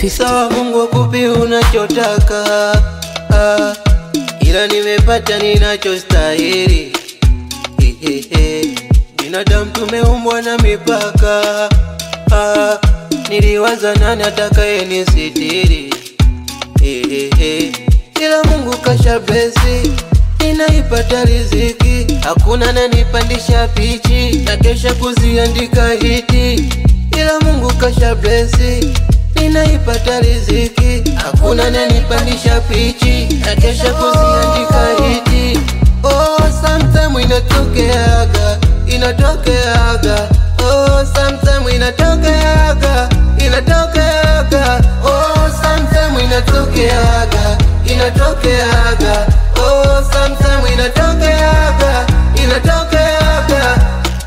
50. Sawa, Mungu akupe unachotaka, ah, ila nimepata ninachostahili. Hehehe, binadamu tumeumbwa na mipaka, ah, niliwaza nani atakaye nisitiri. Hehehe, ila Mungu kasha blesi ninaipata riziki, hakuna nanipandisha pichi na kesha kuziandika hiti, ila Mungu kasha blesi ninaipata riziki, hakuna nanipandisha pichi na kesha kuziandika hiti. Oh, sometime inatokeaga, inatokeaga. Oh, sometime inatokeaga, inatokeaga. Oh, sometime inatokeaga, inatokeaga. Oh, sometime inatokeaga, inatokeaga.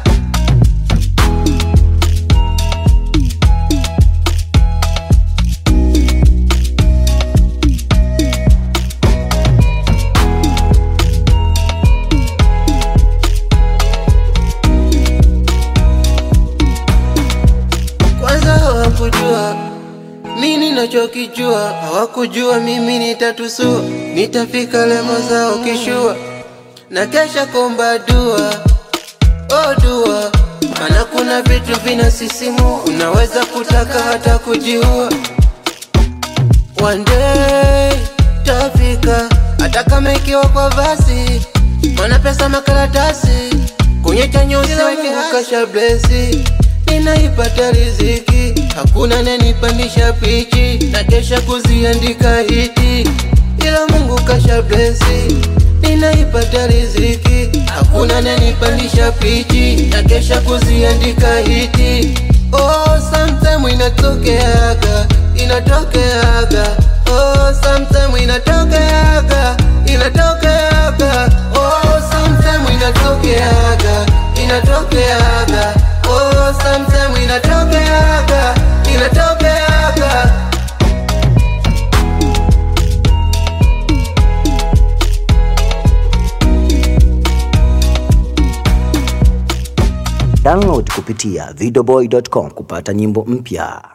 Kwanza hawakujua mi ninachokijua, hawakujua mimi nitatusua, nitafika lemo zao kishua, na kesha komba dua, oh dua, maana kuna vitu vinasisimua, unaweza kutaka hata kujiua. One day tafika, hata kama ikiwa kwa basi, mana pesa makaratasi, kwenye chanyo usiweke kasha blesi, ninaipata riziki, hakuna nanipandisha pichi, na kesha kuziandika hiti, ila Mungu kasha blesi, ninaipata riziki, hakuna nanipandisha pichi, na kesha kuziandika hiti. Oh, sometime inatokeaga, inatokeaga. Oh, sometime inatokeaga, inatokeaga. Oh, sometime inatokeaga, inatokeaga. Oh, sometime inatokeaga, inatokeaga. Download kupitia videoboy.com kupata nyimbo mpya.